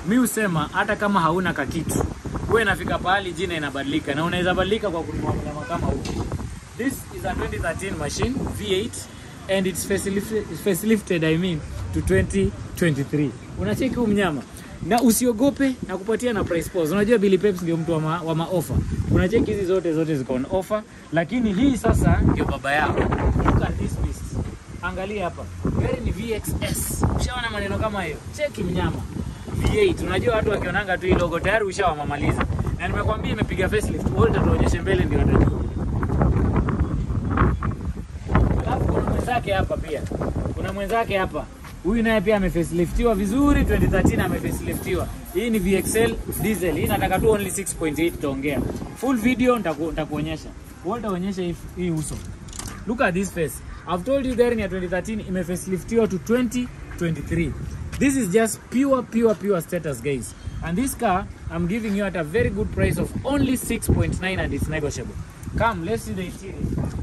mi husema hata kama hauna kakitu huwa inafika pahali jina inabadilika na unaweza badilika kwa kununua mnyama kama huu this is a 2013 machine v8 and it's facelifted, facelifted I mean to 2023 unacheki huu mnyama na usiogope na kupatia na price pause unajua Billy Peps ndio mtu wa, ma, wa maofa unacheki hizi zote zote ziko on offer lakini hii sasa ndio baba yao look at this beast angalia hapa gari ni VXS ushaona maneno kama hiyo cheki mnyama V8 unajua watu wakionanga tu hii logo tayari ushawamamaliza na nimekwambia imepiga facelift wote tuonyeshe mbele ndio watajua alafu kuna mwenzake hapa pia kuna mwenzake hapa huyu naye pia amefaceliftiwa vizuri 2013 amefaceliftiwa hii ni VXL diesel hii nataka tu only 6.8 tutaongea full video nitaku- nitakuonyesha wewe utaonyesha hii, hii uso look at this face I've told you gari ni ya 2013 imefaceliftiwa to 2023 this is just pure pure pure status guys and this car I'm giving you at a very good price of only 6.9 and it's negotiable come let's see the interior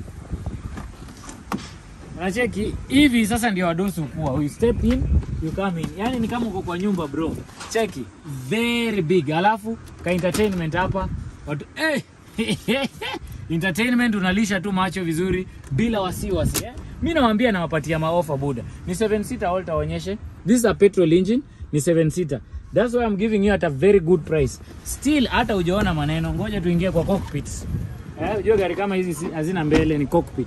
unacheki hivi sasa ndio wadosi ukua you step in you come in yani ni kama uko kwa nyumba bro cheki very big alafu ka entertainment hapa watu eh entertainment unalisha tu macho vizuri bila wasiwasi eh? mi nawambia nawapatia maofa buda ni 7 seater all taonyeshe this is a petrol engine ni 7 seater that's why I'm giving you at a very good price still hata ujaona maneno ngoja tuingie kwa cockpit eh, ujue gari kama hizi si- hazina mbele ni cockpit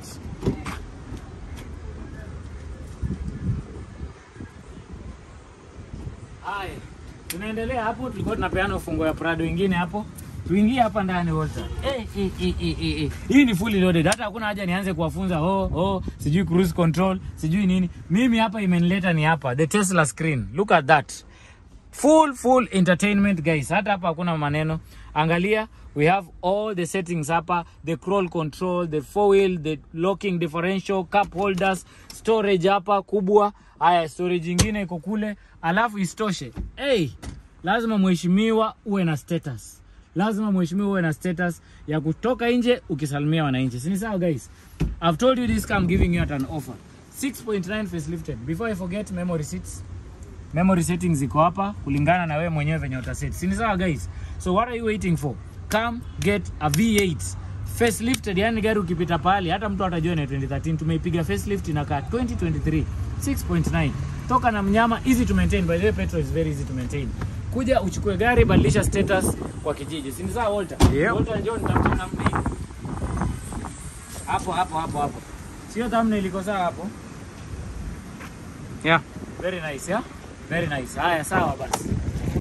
Haya, tunaendelea hapo, tulikuwa tunapeana ufungo ya Prado ingine hapo. Tuingie hapa ndani Walter. Eh, eh, eh, eh, eh, eh. Hii ni fully loaded. Hata hakuna haja nianze kuwafunza oh, oh, sijui cruise control, sijui nini. Mimi hapa imenileta ni hapa, the Tesla screen. Look at that. Full full entertainment guys. Hata hapa hakuna maneno. Angalia, we have all the settings hapa, the crawl control, the four wheel, the locking differential, cup holders, storage hapa kubwa. Haya, storage ingine iko kule. Alafu istoshe. Hey, lazima mheshimiwa uwe na status. Lazima mheshimiwa uwe na status ya kutoka nje ukisalimia wananchi. Si ni sawa guys? I've told you this car I'm giving you at an offer. 6.9 facelifted. Before I forget memory seats memory settings ziko hapa kulingana na wewe mwenyewe venye utaset si ni sawa guys so what are you waiting for come get a v8 facelifted yani gari ukipita pale hata mtu atajua ni 2013 tumeipiga facelift inakaa 2023 6.9 toka na mnyama easy to maintain by the way petrol is very easy to maintain kuja uchukue gari badilisha status kwa kijiji si ni sawa Walter Yep. Walter njoo nitamtie namna hii hapo hapo hapo hapo sio thumbnail iko sawa hapo Yeah. Very nice, yeah? Very nice. Haya, sawa basi.